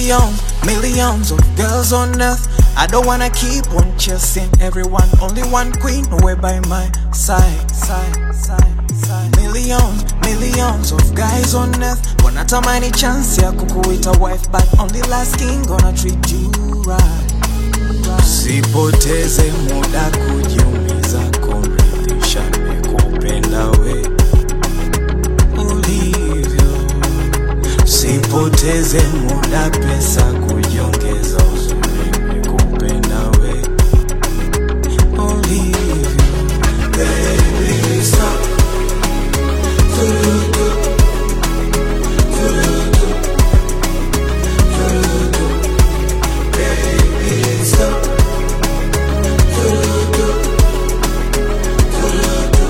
Millions, millions of girls on earth. I don't wanna keep on chasing everyone. Only one queen away by my side, side, side, side. Millions, millions of guys on earth. Wanatamani chance ya kukuita wife, but only last king gonna treat you right. Sipoteze muda kujiumiza, kumridhisha nimekupenda we ulivyo. Sipoteze muda, pesa kujiongeza, uzuri nimekupenda we ulivyo. Baby, stop. Turutu. Turutu. Turutu. Baby, stop. Turutu. Turutu.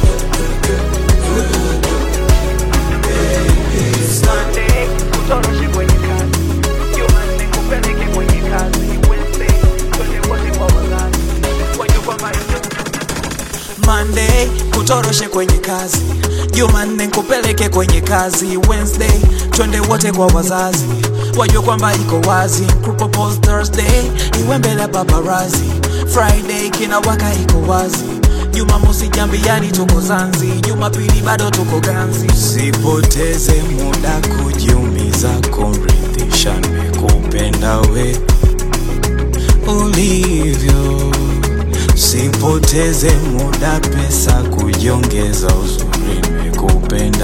Turutu. Baby, stop. Monday, utoroshe kwenye kazi. Jumanne, kupeleke kwenye kazi. Wednesday, twende wote kwa wazazi. Wajue kwamba Monday kutoroshe kwenye kazi, Jumanne kupeleke kwenye kazi, Wednesday twende wote kwa wazazi, wajue kwamba iko wazi. Kupropose Thursday iwe mbele ya paparazi, Friday kina waka iko wazi, Jumamosi jambiani tuko Zanzi, Jumapili bado tuko ganzi. Sipoteze muda kujiumiza, kumridhisha nimekupenda we ulivyo Sipoteze muda, pesa kujiongeza, uzuri nimekupenda